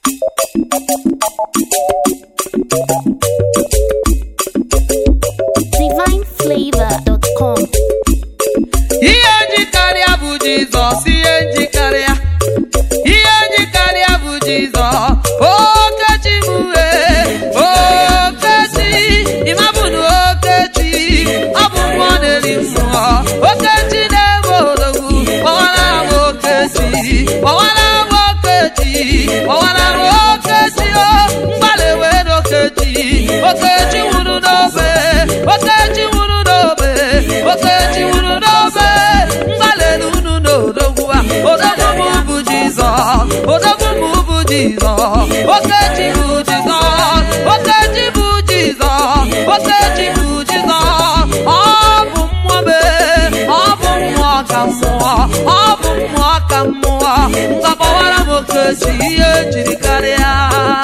divine.flavor.com. ihe njikarịa bụ jizọs ihe njikarịa ihe njikarịa bụ jizọs okechi m wee okechi ịmabụnụ okechi ọ bụ mmụọ na-eri mmụọ okechi na-ebe odogwu kpọwara m okechi kpọwara m okechi kpọwara m okechi o mgbalị wee n'okechi okechi nwụrụ n'obe okechi nwụrụ n'obe okechi nwụrụ n'obe mgbalịrị unu n'odogwu a odogwu m bụ jizọs odogwu m bụ jizọs okechi bụ jizọs okechi bụ jizọs okechi bụ jizọs ọ bụ mmụọ mee ọ bụ mmụọ ka mmụọ ọ bụ mmụọ ka mmụọ ngabawara m okechi ihe ejiri karịa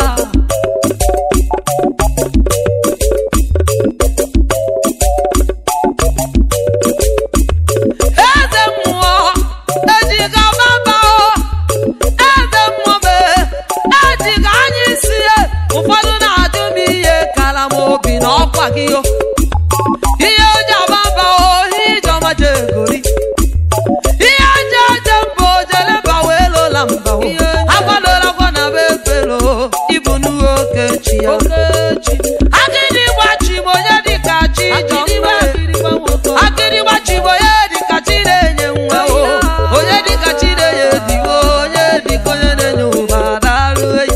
eze mmụọ ejiga baba eze mmụọ mee ejiga anya isi ya ụfọdụ na-ajụ m ihe kara m obi na ọkwa gị o ihe oji ababa ohi ijeọma jegori ihe aja aja mba ojeleba wee lola mba o agwadola gwa na be efelo ịbụ n'uwe okechi ya agịdị gbachi m onye dịka chi jọmbe akịrịgba chigbo onye dịka chi na-enye nwa o onye dịka chi na-enye digo onye dịka onye na-enye ụba darụ eyi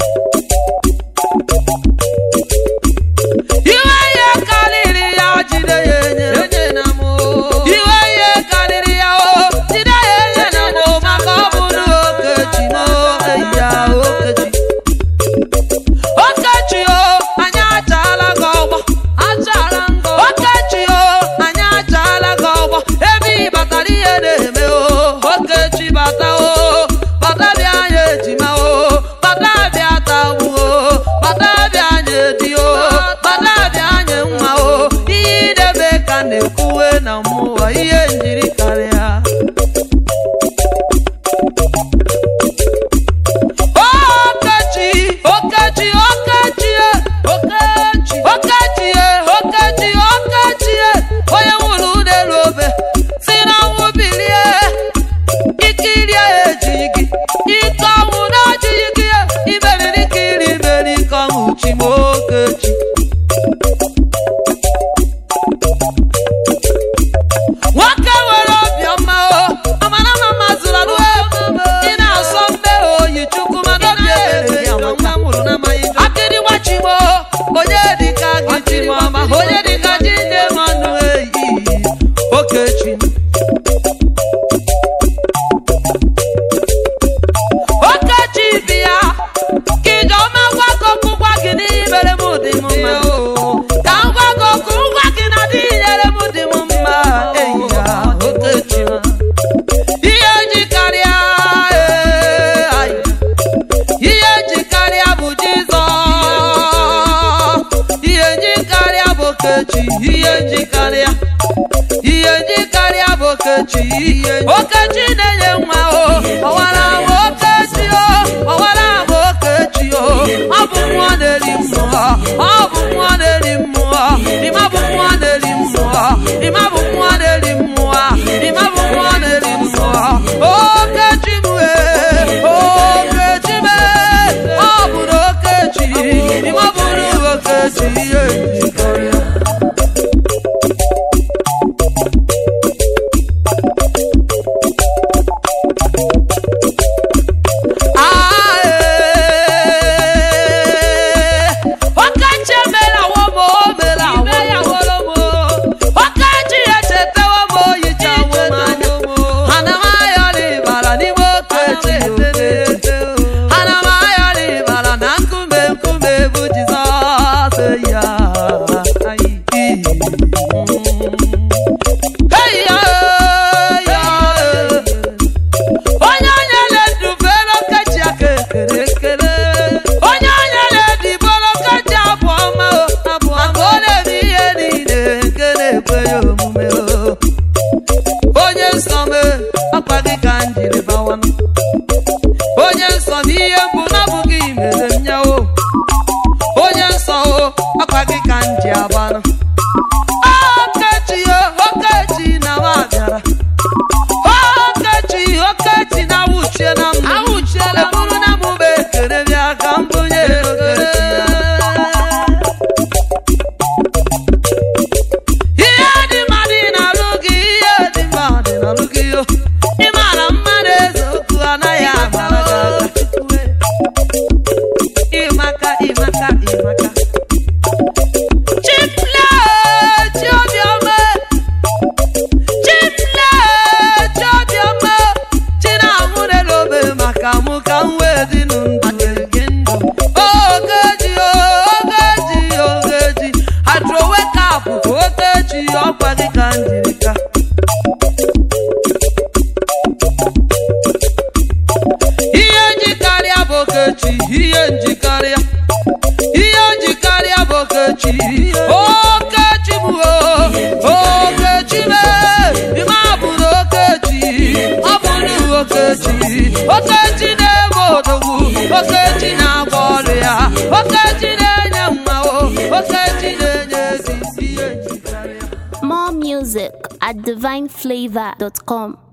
iwe ihe karịrị ya jide ya enye iwe ihe karịrị ya o jide ya enye na mụ maka ọ bụrụ okechi na eyi ya okechi okechi o anyị achaala gị ọgbọ okechi o anyị achaala gị ọgbọ ebe ị batara ihe na-eme o okechi bata o bata bịa anyị ejima o bata bịa tagbu o bata bịa anyị edi o bata bịa anyị nwa o ihe ị na-eme ka na-ekwuwe na mmụọ ihe njiri karịa Okechi, Okechi, Okechi, e, Okechi, Okechi, e, Okechi, Okechi, e, onye nwụrụ n'elu obe si na nwụ bilie ikiri ya ejighị gị ike ọnwụ na ọjịghị gị e, imeriri ikiri imeri ike ọnwụ chi m Okechi nwoke nwere obiọma o amara ma mazụrụ alụ ị na-asọ mbe oyi chukwu mana obi ebere ya nwa nwụrụ n'amaghị akịrị gbachimo onye dịka gị chiri ọma onye dịka ji nne m ọnụ eyi okechi okechi bịa ka ijeọma gwa gị okwu gwa gị n'imere m dị m mma ka m gwa gị okwu ngwa gị na dị nyere m dị m mma eyi ya okechi ihe ji karịa ee, ai. ihe ji karịa bụ jizọs ihe ji karịa bụ okechi ihe ji karịa ihe ji karịa bụ okechi okechi na-enye nwa o ọwara m okechi o ọwara m okechi o ọ bụ mmụọ na-eri mmụọ ọ bụ mmụọ na-eri mmụọ ịma bụ mmụọ na-eri mmụọ ịma bụ mmụọ na-eri mmụọ ịma bụ mmụọ na-eri mmụọ okechi m ee okechi m ee ọ bụrụ okechi ịma bụrụ okechi ihe njikọrịa ihe njikarịa ihe njikarịa bụ okechi okechi bụ okechi mee ime bụrụ okechi ọ bụrụ okechi okechi na-eme odogwu okechi na-agba ọrụ ya okechi na-enye mma okechi na-enye ezi ihe njikarịa More music at divineflavor.com.